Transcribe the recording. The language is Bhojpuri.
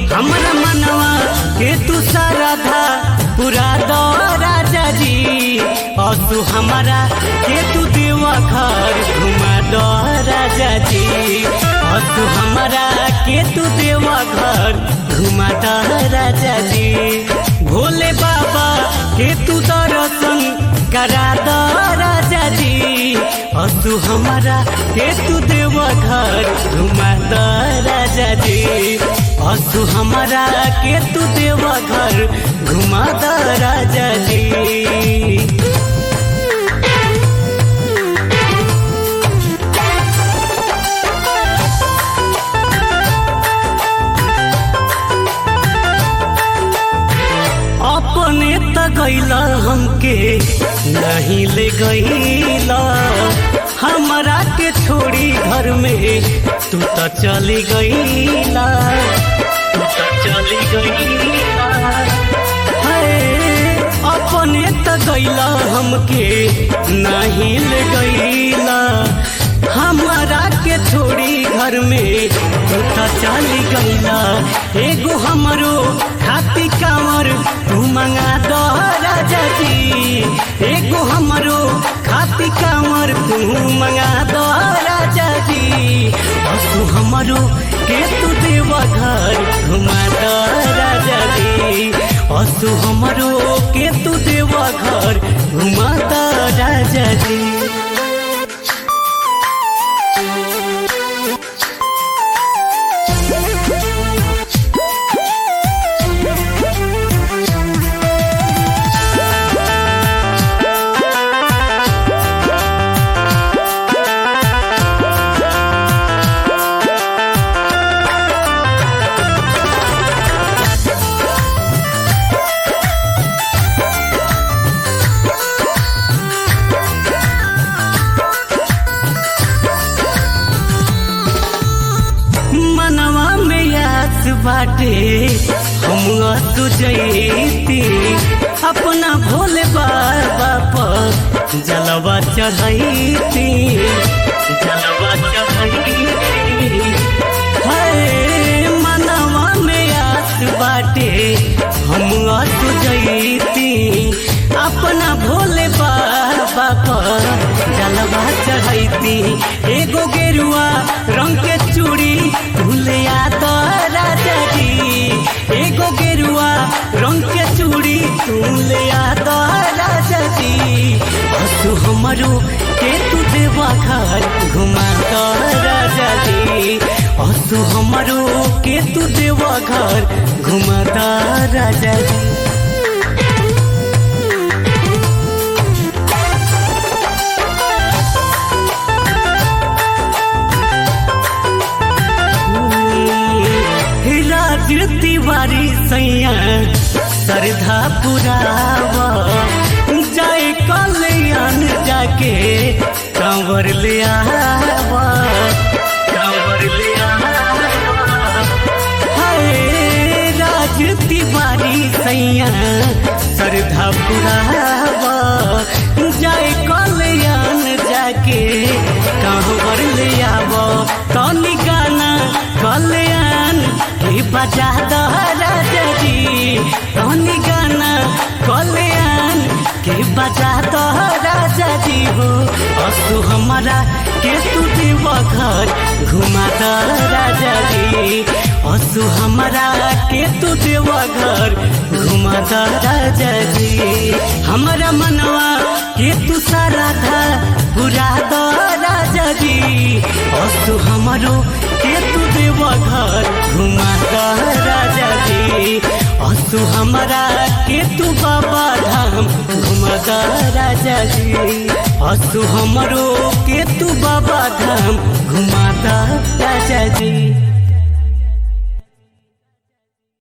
हमरा मनवा के तू सारा था पूरा दो राजा जी और तू हमारा के तू देवा घर घुमा दो राजा जी और तू हमारा के तू देवा घर घुमा दो राजा जी भोले बाबा के तू दर्शन करा दो राजा जी और तू हमारा के तू देवा घर घुमा दो राजा जी और तू हमारा के तू देवा घर घुमा दो राजा जी अपने त गैला हमके नहीं ले गैला हमरा के छोड़ी घर में तू त चली गैला तू त चली गैला हाय, अपने त गैला हमके नहीं ले गैला हमारा के छोड़ी घर में तू त चली गैला एगो हमरो खाती कांवर तू मंगा दो राजा जी एगो हमरो खाती कांवर तू मंगा दो राजा जी और तू हमरो के तू देवा घर घुमा दो राजा जी और तू हमरो के तू देवा घर घुमा दो राजा जी मनवा में याद बाटे हम तू जैती अपना भोले बाबा पर जलवा चढ़ैती जलवा चढ़ैती हाय मनवा में याद बाटे हम तू जैती अपना भोले बाबा पर जलवा चढ़ैती एगो गेरुआ रंग के चूड़ी भूलिया तो राजा जी एगो गेरुआ रंग के चूड़ी भूलिया तो राजा जी तू हमरो के तू देवा घर घुमा तो राजा जी और तू हमरो के तू देवा घर घुमा तो राजा जी राज तिवारी सैया श्रद्धा पुरावा जाए कल्याण जाके कंवर ले आवा कंवर ले आवा हाय राज तिवारी सैया श्रद्धा पुरावा जाए कल्याण जाके कंवर ले आवा तनी गाना कल्याण के बजा दो राजा जी तनी गाना कल्याण के बजा दो राजा जी हो असु हमारा के तू देव घर घुमा दो राजा जी असु हमारा के तू देव घर घुमा दो राजा जी हमारा मनवा के तू सारा था पूरा दो राजा जी असु हमारो के तू देव घर घुमा दो राजा जी असु हमारा के तू बाबा धाम घुमा दो राजा जी असु हमरो के तू बाबा धाम घुमा दो राजा जी